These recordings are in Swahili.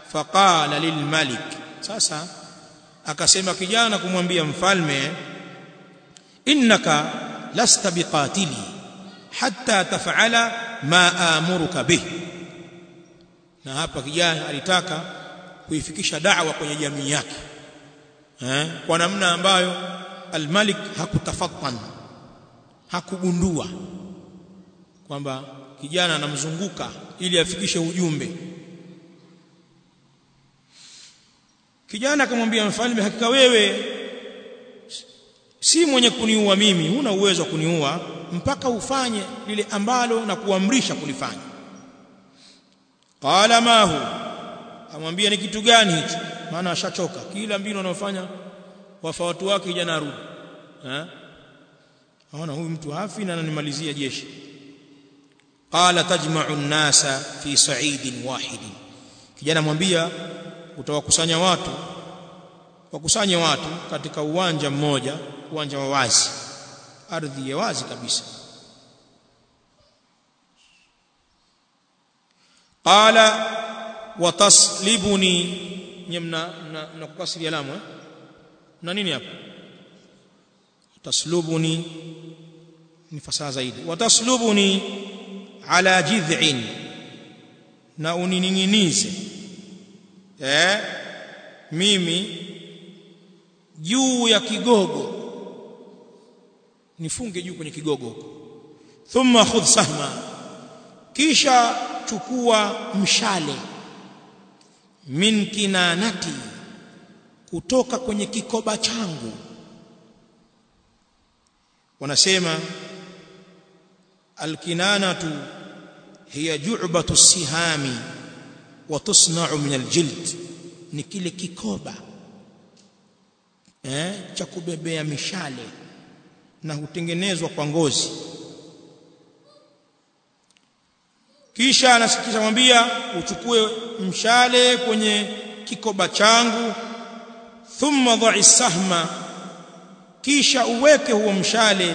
faqala lilmalik sasa akasema kijana kumwambia mfalme innaka lasta biqatili hatta taf'ala ma amuruka bih na hapa kijana alitaka kuifikisha da'wa kwenye jamii yake eh kwa namna ambayo almalik hakutafattan hakugundua kwamba kijana anamzunguka ili afikishe ujumbe kijana akamwambia mfalme hakika wewe si mwenye kuniua mimi huna uwezo wa kuniua mpaka ufanye lile ambalo na kuamrisha kulifanya qala ma hu amwambia ni kitu gani hicho maana ashachoka kila mbinu anayofanya wafa watu wake kijana arudi eh aona huyu mtu hafi na ananimalizia jeshi qala tajma'u an-nasa fi sa'idin wahidin kijana mwambia utawakusanya watu wakusanye watu katika uwanja mmoja uwanja wa wazi ardhi ya wazi kabisa qala wataslibuni nyemna na kukasiri alamu eh na nini hapa taslubuni ni fasaha zaidi wataslubuni ala jid'in na unininginize eh mimi juu ya kigogo nifunge juu kwenye kigogo huko thumma khudh sahma kisha chukua mshale min kinanati kutoka kwenye kikoba changu wanasema alkinanatu hiya ju'batu sihami wa tusna'u min aljild ni kile kikoba eh cha kubebea mishale na hutengenezwa kwa ngozi kisha anasikisha mwambia uchukue mshale kwenye kikoba changu thumma dha'i sahma kisha uweke huo mshale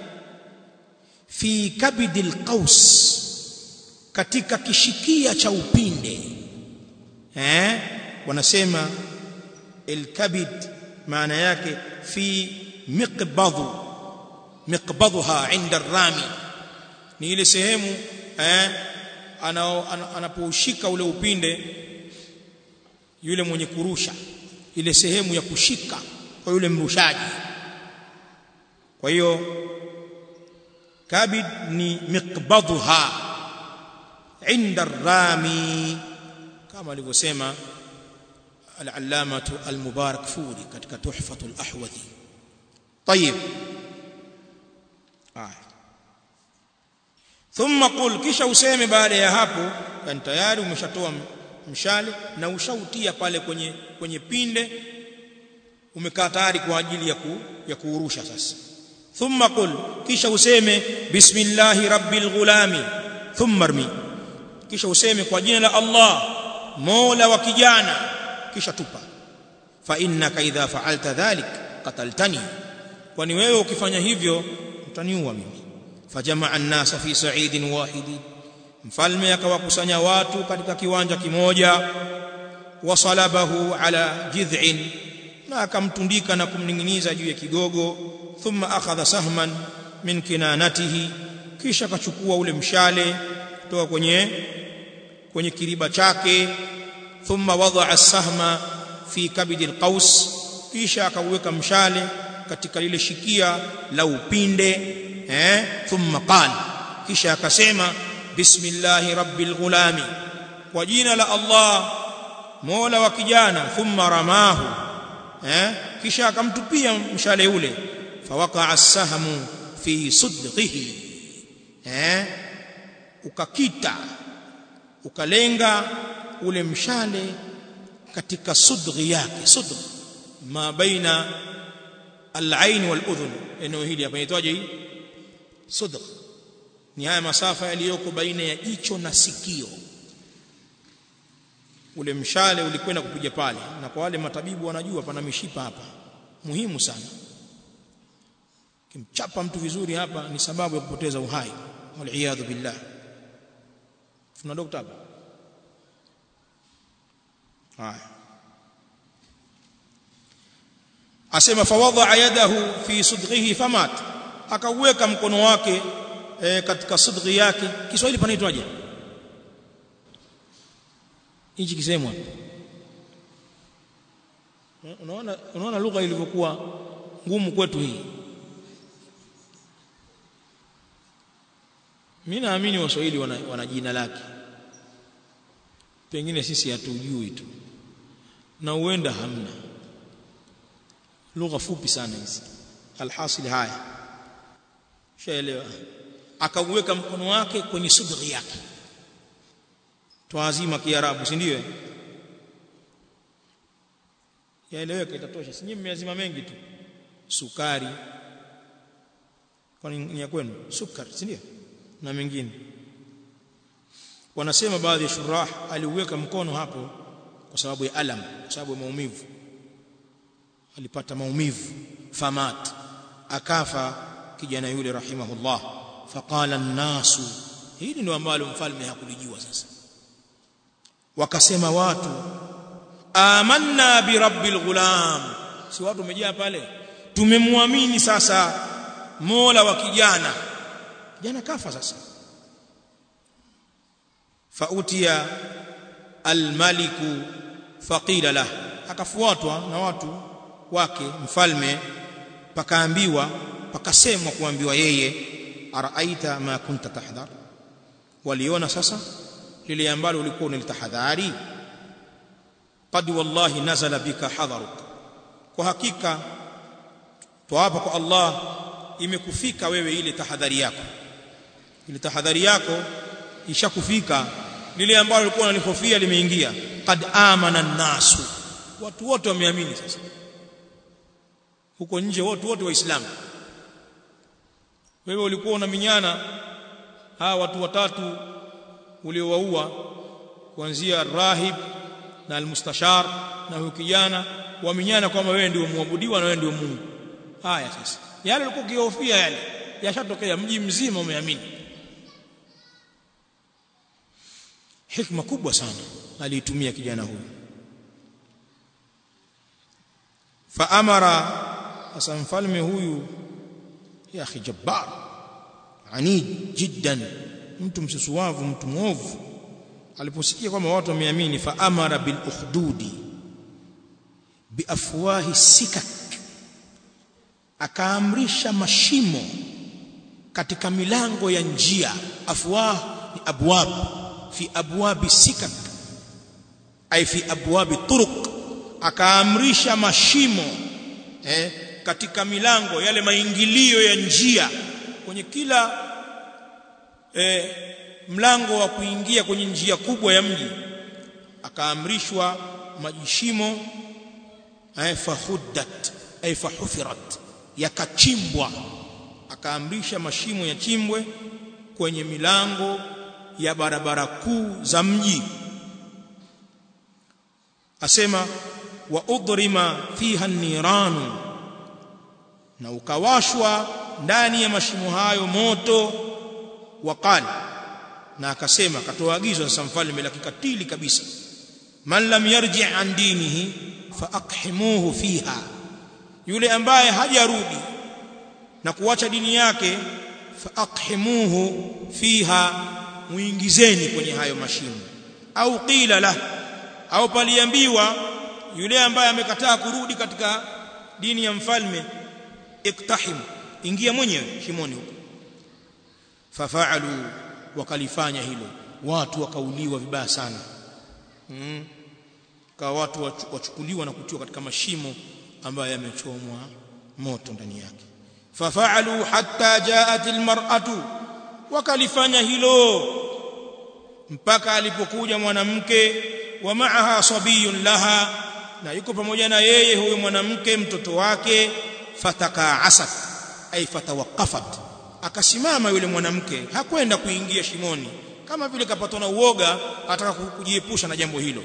fi kabidil qaus katika kishikia cha upinde eh wanasema alkabid maana yake fi miqbadhu miqbadhuha inda rami ni ile sehemu eh anapoushika ule upinde yule mwenye kurusha ile sehemu ya kushika kwa yule mrushaji kwa hiyo kabid ni miqbadhuha inda rami kama alivyosema al-allamatu al-mubarak furi katika tuhfatul ahwadhi طيب آه. ثم قل kisha useme baada ya hapo yani tayari umeshatoa mshale na ushautia pale kwenye kwenye pinde umekaa tayari kwa ajili ya ku, ya kuurusha sasa thumma qul kisha useme bismillahi rabbil ghulami thumma rmi kisha useme kwa jina la Allah mola wa kijana kisha tupa fa innaka idha fa'alta dhalik qataltani kwani wewe ukifanya hivyo utaniua mimi fajamaa an-nasa fi sa'idin wahidin mfalme akawakusanya watu katika kiwanja kimoja wasalabahu ala jidh'in na akamtundika na kumninginiza juu ya kigogo thumma akhadha sahman min kinanatihi kisha akachukua ule mshale kutoka kwenye kwenye kiriba chake thumma wadaa as-sahma fi kabidi al-qaus kisha akauweka mshale katika lile shikia la upinde eh thumma qala kisha akasema bismillahi rabbil ghulami kwa jina la Allah mola wa kijana thumma ramahu eh kisha akamtupia mshale ule fawaqa as-sahmu fi sudghihi eh ukakita ukalenga ule mshale katika sudghi yake sudghi ma baina al-ain wal-udhun eneo hili hapa inaitwaje hii sudgh ni haya masafa yaliyoko baina ya jicho na sikio ule mshale ulikwenda kupiga pale na kwa wale matabibu wanajua pana mishipa hapa muhimu sana kimchapa mtu vizuri hapa ni sababu ya kupoteza uhai waliyadhu billah tuna dokta hapa haya asema fawadha yadahu fi sudghihi famat akauweka mkono wake e, katika sudghi yake Kiswahili panaitwaje hichi kisemwa unaona unaona lugha ilivyokuwa ngumu kwetu hii mimi naamini waswahili wana, wana jina lake pengine sisi hatujui tu na huenda hamna lugha fupi sana hizi alhasil haya shaelewa akauweka mkono wake kwenye sudghi yake twazima kiarabu si ndio yaeleweka itatosha si nyinyi mmeazima mengi tu sukari kwani ni ya kwenu sukari si ndio na mengine wanasema baadhi ya shurah aliuweka mkono hapo kwa sababu ya alam kwa sababu ya maumivu alipata maumivu famat akafa kijana yule rahimahullah faqala an-nasu hili ndio ambalo mfalme hakulijua sasa wakasema watu amanna bi rabbil ghulam si watu wamejaa pale tumemwamini sasa mola wa kijana kijana kafa sasa fautia almaliku faqila lah akafuatwa na watu wake mfalme pakaambiwa pakasemwa kuambiwa yeye araaita ma kunta tahdhar waliona sasa lile ambalo ulikuwa unalitahadhari qad wallahi nazala bika hadharuk kwa hakika tuapa kwa Allah imekufika wewe ile tahadhari yako ile tahadhari yako ishakufika lile ambalo ulikuwa unalihofia limeingia qad amana nasu watu wote wameamini sasa huko nje wote wote waislamu wewe ulikuwa unaminyana hawa watu watatu uliowaua kuanzia rahib na almustashar na huyo kijana waminyana kwamba wewe ndio muabudiwa na wewe ndio Mungu haya sasa yale ulikuwa ukihofia yale yashatokea mji mzima umeamini hikma kubwa sana aliitumia kijana huyu faamara sasa mfalme huyu ya akhi jabbar anid jiddan mtu msusuwavu mtu mwovu aliposikia kwamba watu wameamini faamara bil ukhdudi biafwahi sikak akaamrisha mashimo katika milango ya njia afwah ni abwab fi abwabi sikak ay fi abwabi turuq akaamrisha mashimo eh, katika milango yale maingilio ya njia kwenye kila eh, mlango wa kuingia kwenye njia kubwa ya mji akaamrishwa majishimo ay fahuddat ay fahufirat yakachimbwa akaamrisha mashimo yachimbwe kwenye milango ya barabara kuu za mji asema wa udrima fiha niranu na ukawashwa ndani ya mashimo hayo moto waqala na akasema akatoa agizo sasa mfalme la kikatili kabisa man lam yarji an dinihi fa aqhimuhu fiha yule ambaye hajarudi na kuacha dini yake fa aqhimuhu fiha muingizeni kwenye hayo mashimo au qila la au paliambiwa yule ambaye amekataa kurudi katika dini ya mfalme iktahim ingia mwenyewe shimoni huko fafaalu wakalifanya hilo watu wakauliwa vibaya sana mm. kwa watu wachukuliwa na kutiwa katika mashimo ambayo yamechomwa moto ndani yake fafaalu hatta jaat almar'atu wakalifanya hilo mpaka alipokuja mwanamke wa ma'aha sabiyun laha na yuko pamoja na yeye huyo mwanamke mtoto wake fatakaasat ay fatawaqqafat akasimama yule mwanamke hakwenda kuingia shimoni kama vile kapatwa na uoga ataka kujiepusha na jambo hilo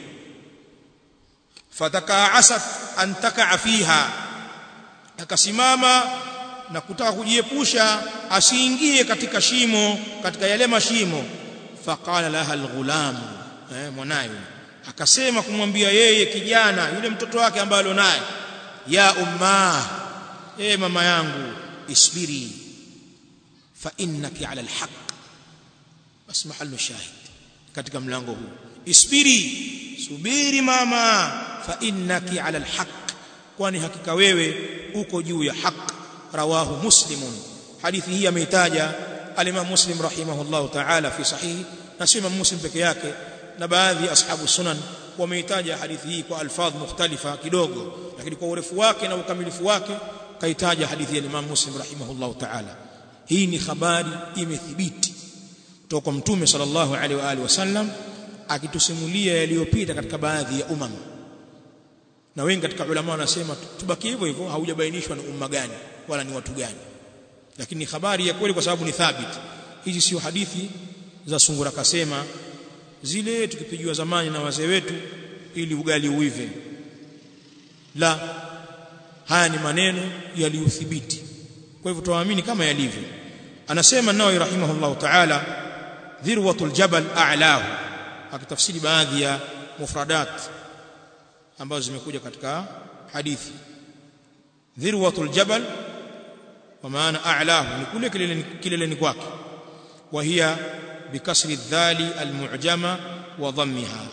fatakaasat an takaa fiha akasimama na kutaka kujiepusha asiingie katika shimo katika yale mashimo faqala laha alghulam eh mwanayo akasema kumwambia yeye kijana yule mtoto wake ambaye alionaye ya umma e mama yangu isbiri fa innaki ala alhaq bas mahallu shahid katika mlango huu isbiri subiri mama fa innaki ala alhaq kwani hakika wewe uko juu ya haq rawahu muslimun hadithi hii ameitaja al-Imam Muslim rahimahullah ta'ala fi sahihi na sio Imam Muslim peke yake na baadhi ashabu sunan wameitaja hadithi hii kwa alfadh mukhtalifa kidogo lakini kwa urefu wake na ukamilifu wake kaitaja hadithi ya Imam Muslim rahimahullah ta'ala hii ni habari imethibiti kutoka kwa mtume sallallahu alaihi wa alihi wasallam akitusimulia yaliyopita katika baadhi ya umam na wengi katika ulama wanasema tubaki hivyo hivyo haujabainishwa ni umma gani wala ni watu gani lakini ni habari ya kweli kwa sababu ni thabit hizi sio hadithi za sungura kasema zile tukipigiwa zamani na wazee wetu ili ugali uive la haya ni maneno yaliyothibiti kwa hivyo tuamini kama yalivyo anasema nawawi rahimahullah ta'ala dhirwatul jabal a'lahu akitafsiri baadhi ya mufradat ambazo zimekuja katika hadithi dhirwatul jabal kwa maana a'lahu ni kule kileleni kileleni kwake wa hiya bikasri dhali almu'jama wa dhammiha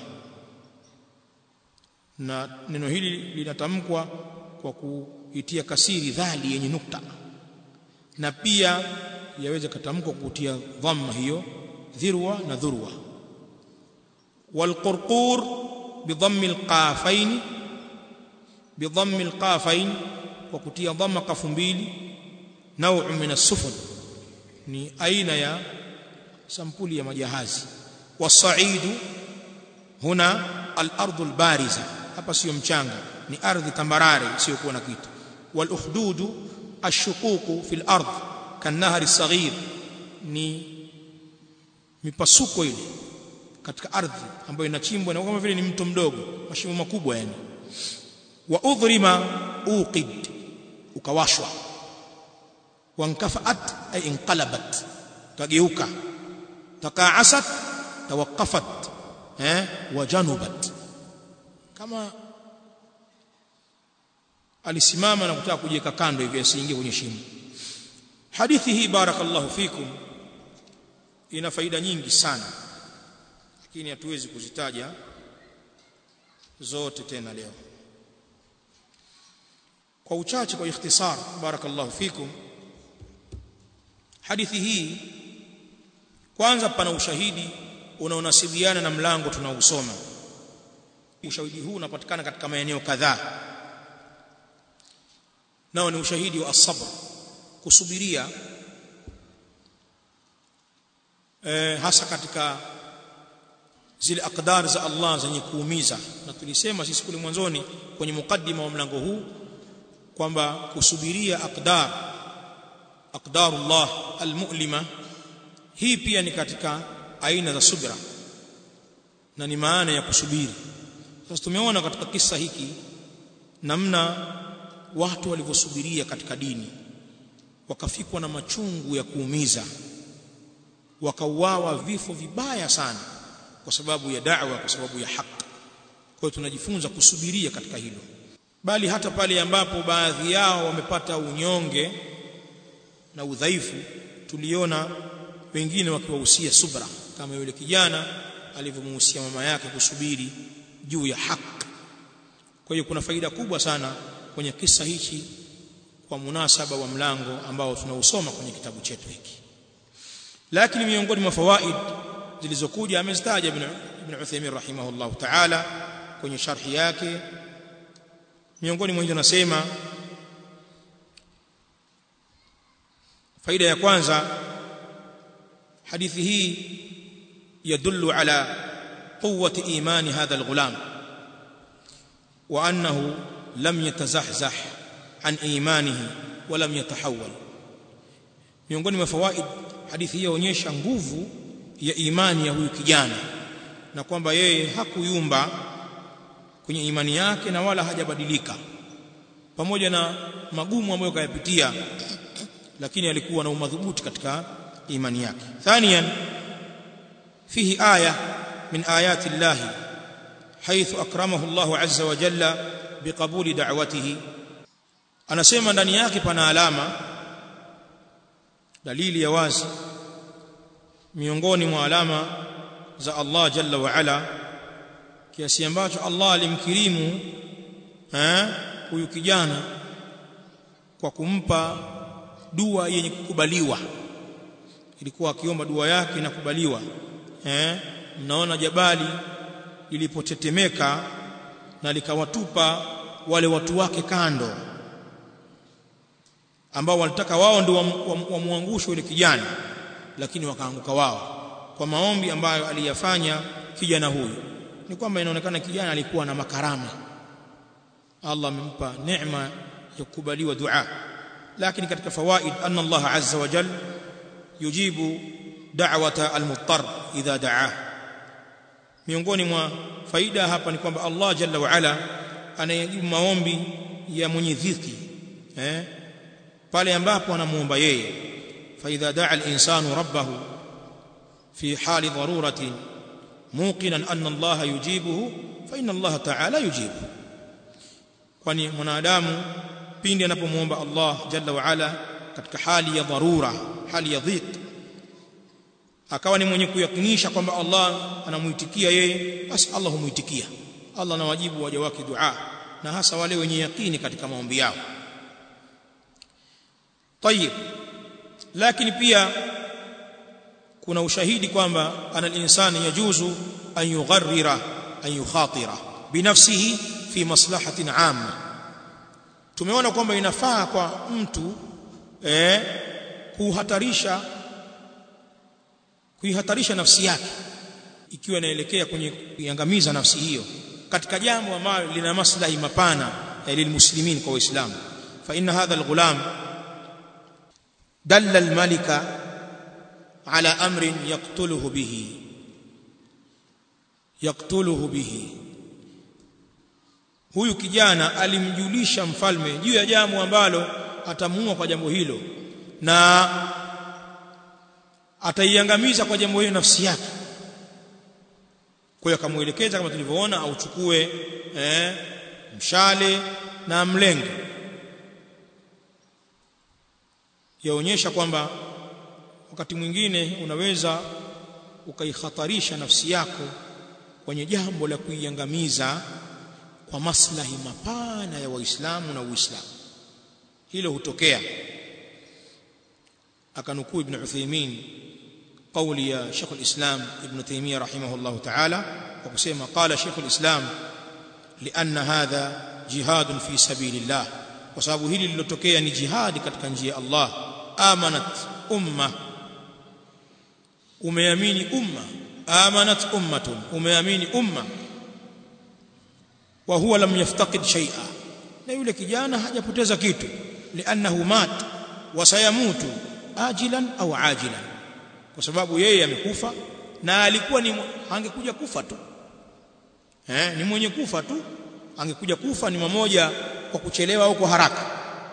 na neno hili linatamkwa kwa kuitia kasiri dhali yenye nukta na pia yaweza katamkwa kutia dhamma hiyo dhirwa na dhurwa والقرقور بضم القافين بضم القافين وكتي ضم قاف mbili نوع من السفن ni aina ya sampuli ya majahazi wasaidu huna al-ardu al-bariza hapa sio mchanga ni ardhi tambarare isiyokuwa na kitu wal ukhdudu ash-shuquq fi al-ard kan-nahri as-saghir ni mipasuko ile katika ardhi ambayo inachimbwa na kama vile ni mto mdogo mashimo makubwa yani wa udhrima uqid ukawashwa wankafaat ay inqalabat kageuka taqaasat tawaqqafat eh wajanubat kama alisimama na kutaka kujiweka kando hivi asiingie kwenye shimo hadithi hii barakallahu fikum ina faida nyingi sana lakini hatuwezi kuzitaja zote tena leo kwa uchache kwa ikhtisar barakallahu fikum hadithi hii kwanza pana ushahidi unaonasibiana na mlango tunausoma ushahidi huu unapatikana katika maeneo kadhaa nao ni ushahidi wa as-sabr kusubiria eh, hasa katika zile akdar za Allah zenye kuumiza na tulisema sisi kule mwanzoni kwenye mukaddima wa mlango huu kwamba kusubiria akdar aqdarullah almu'lima hii pia ni katika aina za subra na ni maana ya kusubiri sasa tumeona katika kisa hiki namna watu walivyosubiria katika dini wakafikwa na machungu ya kuumiza wakauawa vifo vibaya sana kwa sababu ya da'wa kwa sababu ya haki kwa hiyo tunajifunza kusubiria katika hilo bali hata pale ambapo baadhi yao wamepata unyonge na udhaifu tuliona wengine wakiwahusia subra kama yule kijana alivyomuhusia mama yake kusubiri juu ya haki kwa hiyo kuna faida kubwa sana kwenye kisa hichi kwa munasaba wa mlango ambao tunausoma kwenye kitabu chetu hiki lakini miongoni mwa fawaid zilizokuja amezitaja ibn ibn Uthaymeen rahimahullah ta'ala kwenye sharhi yake miongoni mwa hizo nasema faida ya kwanza hadithi hii yadullu ala quwwati imani hadha alghulam wa annahu lam yatazahzah an imanihi wa lam yatahawwal miongoni mwa fawaid hadithi hii yaonyesha nguvu ya imani ya huyu kijana na kwamba yeye hakuyumba kwenye imani yake na wala hajabadilika pamoja na magumu ambayo kayapitia lakini alikuwa na umadhubuti katika imani yake thaniyan fihi aya min ayati llahi حيث أكرمه الله عز وجل بقبول دعوته anasema ndani yake pana alama dalili ya wazi miongoni mwa alama za Allah jalla wa ala kiasi ambacho Allah alimkirimu eh huyu kijana kwa kumpa dua yenye kukubaliwa ilikuwa akiomba dua yake inakubaliwa eh mnaona jabali lilipotetemeka na likawatupa wale watu wake kando ambao walitaka wao ndio wamwangushe yule kijana lakini wakaanguka wao kwa maombi ambayo aliyafanya kijana huyu ni kwamba inaonekana kijana alikuwa na makarama Allah amempa neema ya kukubaliwa dua lakini katika fawaid anna Allah azza wa jalla yujibu da'wata al-muttar idha da'ah miongoni mwa faida hapa ni kwamba Allah jalla wa ala anayejibu maombi ya mwenye dhiki eh pale ambapo anamuomba yeye fa idha da'a al-insanu rabbahu fi hali daruratin muqinan anna Allah yujibuhu fa inna Allah ta'ala yujibu kwani mwanadamu pindi anapomuomba Allah jalla wa ala katika hali ya dharura hali ya dhiq akawa ni mwenye kuyakinisha kwamba Allah anamuitikia yeye basi Allah humuitikia Allah anawajibu waja wake dua na hasa wale wenye yakini katika maombi yao طيب lakini pia kuna ushahidi kwamba ana al-insani yajuzu an yugharrira an yukhatira binafsihi fi maslahatin amma tumeona kwamba inafaa kwa mtu eh kuhatarisha kuihatarisha nafsi yake ikiwa inaelekea kwenye kuiangamiza nafsi hiyo katika jambo ambalo lina maslahi mapana lilmuslimin kwa waislamu fa inna hadha alghulam dalla almalika ala amrin yaqtuluhu bihi yaqtuluhu bihi huyu kijana alimjulisha mfalme juu ya jambo ambalo atamuua kwa jambo hilo na ataiangamiza kwa jambo hilo nafsi yake kwa hiyo akamuelekeza kama tulivyoona auchukue eh, mshale na mlenge yaonyesha kwamba wakati mwingine unaweza ukaihatarisha nafsi yako kwenye jambo la kuiangamiza kwa maslahi mapana ya waislamu na uislamu hilo hutokea akanukuu ibn Uthaymeen قولي يا شيخ الإسلام ابن تيمية رحمه الله تعالى وقسم قال شيخ الإسلام لأن هذا جهاد في سبيل الله وسبب هili lilotokea ni jihadi katika njia ya Allah amanat umma umeamini umma amanat ummatun umeamini umma wa huwa lam yaftaqid shay'a na yule kijana hajapoteza kitu li'annahu mat wa sayamutu ajilan au ajilan kwa sababu yeye amekufa na alikuwa ni angekuja kufa tu eh ni mwenye kufa tu angekuja kufa ni mmoja kwa kuchelewa au kwa haraka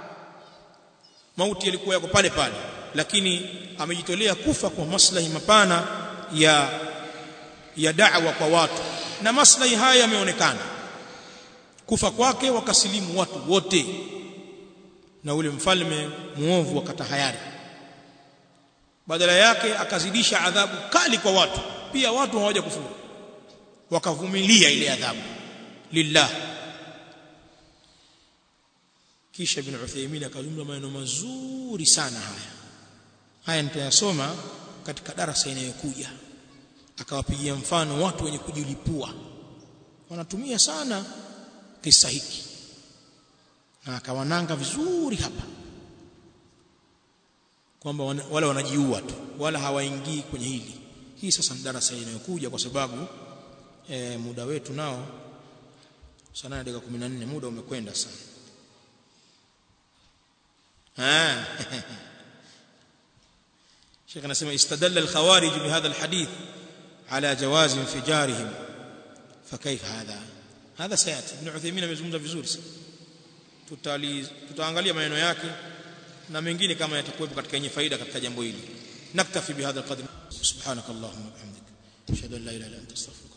mauti yalikuwa yako pale pale lakini amejitolea kufa kwa maslahi mapana ya ya da'wa kwa watu na maslahi haya yameonekana kufa kwake wakasilimu watu wote na ule mfalme muovu wakatahayari badala yake akazidisha adhabu kali kwa watu pia watu hawaja kufuru wakavumilia ile adhabu lillah kisha ibn Uthaymeen akazungumza maneno mazuri sana haya haya nitayasoma katika darasa inayokuja akawapigia mfano watu wenye kujilipua wanatumia sana kisa hiki na akawananga vizuri hapa kwamba wale wanajiua tu wala hawaingii kwenye hili hii sasa ni darasa inayokuja kwa sababu e, muda wetu nao sana dakika 14 muda umekwenda sana ah Sheikh anasema istadalla al-khawarij bihadha al-hadith ala jawaz infijarihim fakayfa hadha hadha sayati ibn Uthaymeen amezungumza vizuri sana tutaangalia maneno yake na mengine kama yatakuwepo katika yenye faida katika jambo hili naktafi bihadha alqadr subhanakallahumma wa bihamdika ashhadu an la ilaha illa anta astaghfiruka